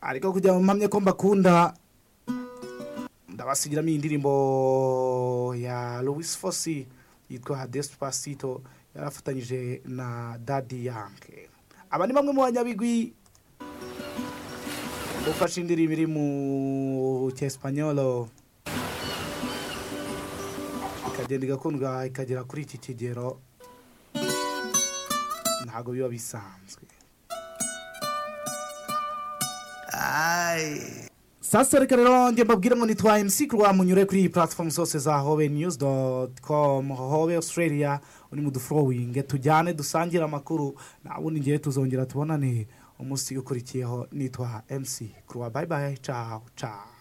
ariko kugira ngo mpamye ko mbakunda ndabasingiramo iyi ndirimbo ya Louis Fosi yitwa Despacito yarafatanyije na Daddy Yankee aba ni bamwe mu banyabigwi ufashe indirimbo iri mu cyesipanyolo ikagenda igakundwa ikagera kuri iki kigero ntabwo biba bisanzwe sasa reka rero njye mbabwire ngo nitwa MC Kurwa munyure kuri iyi platform zose za Hobe News.com Hobe Australia uri mu dufollowing tujyane dusangire amakuru nabundi ngiye tuzongera tubonane umunsi ukurikiyeho nitwa MC Kurwa bye bye ciao ciao